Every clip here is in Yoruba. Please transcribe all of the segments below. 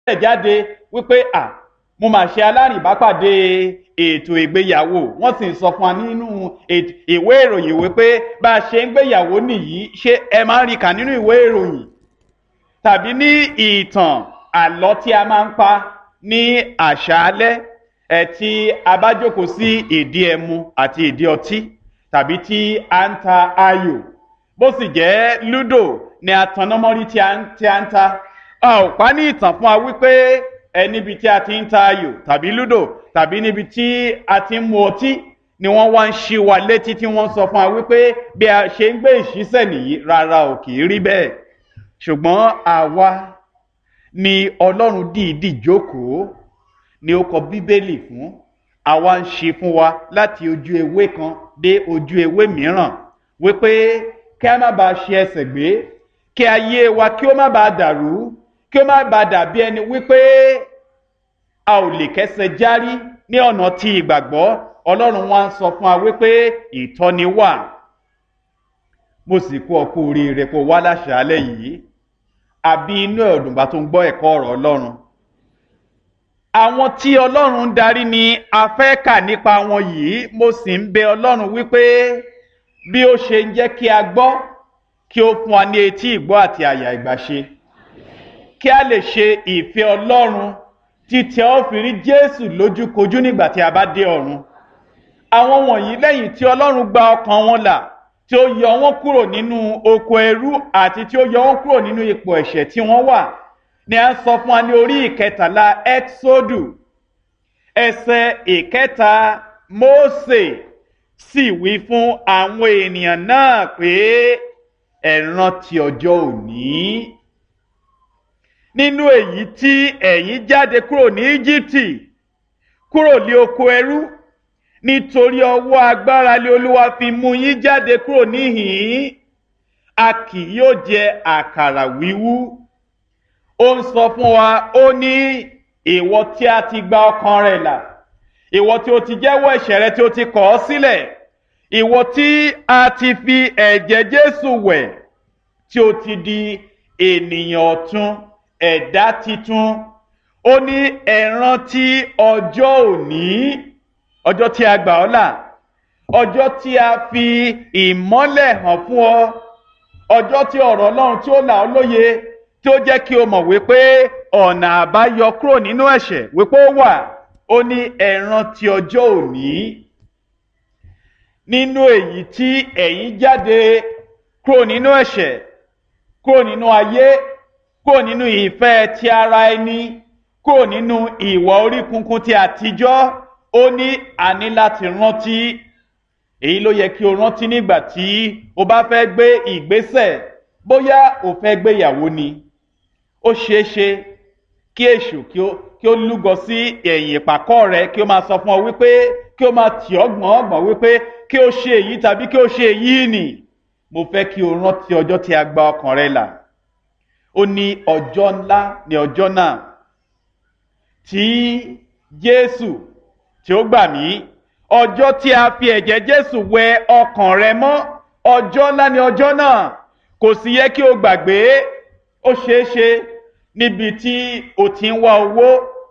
jáde wípé à mo mà ṣe alárìnbápàdé ètò ìgbéyàwó wọ́n sì ń sọ fún wa nínú ìwé ìròyìn wípé bá a ṣe ń gbéyàwó nìyí ṣé ẹ máa ń rí kà nínú ìwé ìròyìn tàbí ní ìtàn àlọ́ tí a máa ń pa ní àṣálẹ́ ẹ̀ tí a bá jókòó sí ìdí ẹmu àti ìdí ọtí tàbí tí a ń ta ayò bó sì jẹ́ lúdò ni atannámọ́rí tí a ń ta a ò pa ní ìtàn fún wa wípé ẹ níbi tí a ti ń ta ayò tàbí lúdò tàbí níbi tí a ti ń mu ọtí ni wọ́n wá ń ṣí wa létí tí wọ́n sọ fún wa wípé bí a ṣe ń gbé ìṣísẹ̀ nìyí rárá ò kì í rí bẹ́ẹ̀ ṣùgbọ́n àwa ni ọlọ́run dìídì jókòó ni ó kọ bíbélì fún àwa ń ṣe fún wa láti ojú ewé kan dé ojú ewé mìíràn wípé kí a má bàa ṣe ẹsẹ̀ gbé kí ayé wa kí ó má bàa dàrú kí ó má bàa dàbí ẹni wípé a ò lè kẹsẹ̀ járí ní ọ̀nà tí ìgbàgbọ́ ọlọ́run wa ń sọ fún wa wípé ìtọ́ni wà mo sì kú ọkú oríire kó wá láṣàálẹ̀ yìí àbí inú ẹ̀dùnbà tó ń gbọ́ ẹ̀kọ́ ọ̀rọ̀ ọlọ́run àwọn tí ọlọ́run ń darí ni a fẹ́ kà nípa wọn yìí mo sì ń bẹ ọlọ́run wípé bí ó ṣe ń jẹ́ kí a gbọ́ kí ó fún wa ní etí ìgbọ́ àti àyà ìgbàṣe kí a lè ṣe ìfẹ́ ọlọ́run títí a ó fi rí jésù lójúkojú nígbà tí a bá dé ọ̀run àwọn wọ̀nyí lẹ́yìn tí ọlọ́run gba ọkàn wọn là tí ó yọ wọn kúrò nínú oko ẹrú àti tí ó yọ wọn kúrò nínú ipò ẹ̀ṣẹ̀ tí wọ́n wà ni a ń sọ fún wa ní orí ìkẹtàlá exodu ẹsẹ̀ ìkẹta mose sì wí fún àwọn ènìyàn náà pé ẹ rántí ọjọ́ òní nínú èyí tí ẹ̀yin jáde kúrò ní íjíbítì kúrò ní oko ẹrú nítorí ọwọ́ agbára lé olúwa fi mú yín jáde kúrò níhìn-ín a kì yóò jẹ àkàrà wíwú ó ń sọ fún wa ó ní ìwọ tí a ti gba ọkàn rẹ là ìwọ tí o ti jẹ́wọ́ ẹ̀ṣẹ̀ rẹ tí o ti kọ̀ ọ́ sílẹ̀ ìwọ tí a ti fi ẹ̀jẹ̀ jésù wẹ̀ tí o ti di ènìyàn ọ̀tun ẹ̀dá titun ó ní ẹ̀ràn tí ọjọ́ òní ọjọ́ tí a gbà ọ́ là ọjọ́ tí a fi ìmọ́lẹ̀ hàn fún ọ ọjọ́ tí ọ̀rọ̀ ọlọ́run tí ó là ọ́ lóye tí ó jẹ́ kí o mọ̀ wípé ọ̀nà àbáyọ kúrò nínú ẹ̀ṣẹ̀ wípé ó wà ó ní ẹ̀ràn tí ọjọ́ òní nínú èyí tí ẹ̀yin jáde kúrò nínú ẹ̀ṣẹ̀ kúrò nínú ayé kúrò nínú ìfẹ́ ti ara ẹni kúrò nínú ìwà orí kunkun ti àtijọ́ ó ní àní láti rántí èyí ló yẹ kí o rántí nígbà tí o bá fẹ́ gbé ìgbésẹ̀ bóyá o fẹ́ gbéyàwó ni ó ṣeé ṣe kí èṣù kí ó lúgọ sí ẹ̀yìn ìpàkọ́ rẹ kí ó máa sọ fún ọ wípé kí ó máa tì ọ́ gbọ̀n ọ̀gbọ̀n wípé kí ó ṣe èyí tàbí kí ó ṣe èyí nì mo fẹ́ kí o rántí ọjọ́ tí a gba ọkàn rẹ là ó ní ọjọ́ ńlá ní ọjọ́ náà tí jésù tí ó gbà mí ọjọ́ tí a fi ẹ̀jẹ̀ jésù wẹ ọkàn rẹ mọ́ ọjọ́ ńlá ní ọjọ́ náà kò sì yẹ kí o gbàgbé ó ṣeé ṣe níbi tí o ti ń wá owó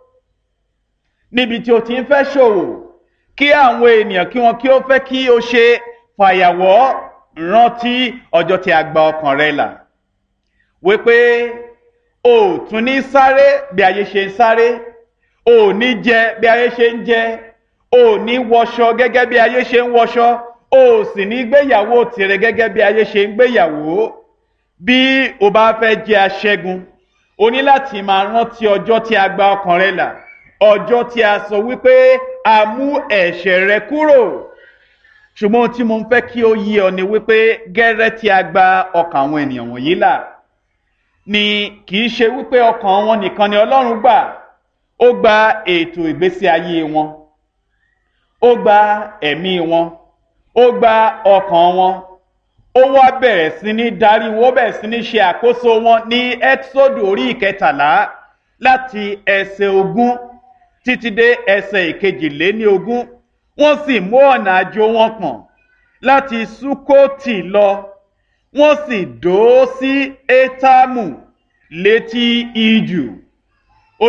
níbi tí o ti ń fẹ́ ṣòwò kí àwọn ènìyàn kí wọn kí ó fẹ́ kí o ṣe fàyàwọ́ rántí ọjọ́ tí a gba ọkàn rẹ là wípé o ò tún ní sáré bí ayé ṣe ń sáré o ò ní jẹ bí ayé ṣe ń jẹ o ò ní wọṣọ gẹ́gẹ́ bí ayé ṣe ń wọṣọ o ò sì ní gbéyàwó tirẹ̀ gẹ́gẹ́ bí ayé ṣe ń gbéyàwó bí o bá fẹ́ jẹ aṣẹ́gun o ní láti máa rántí ọjọ́ tí a gba ọkàn rẹ là ọjọ́ tí a sọ wípé a mú ẹ̀ṣẹ̀ rẹ kúrò ṣùgbọ́n tí mo ń fẹ́ kí ó yí ọ ni wípé gẹ́rẹ́ tí a gba ọkàn àwọn ènìyàn wọ̀nyí là ni kì í ṣe wípé ọkàn wọn nìkan ni ọlọ́run gbà ó gba ètò ìgbésí ayé wọn ó gba ẹ̀mí wọn ó gba ọkàn wọn ó wá bẹ̀rẹ̀ sí ní darí wọn ó bẹ̀rẹ̀ sí ní ṣe àkóso wọn ní ẹ́tísódù orí ìkẹtàlá láti ẹsẹ̀ ogún títí dé ẹsẹ̀ ìkejìléní ogún wọ́n sì mú ọ̀nà àjò wọn pọ̀n láti sukoti lọ wọ́n sì dó sí étámù létí ijù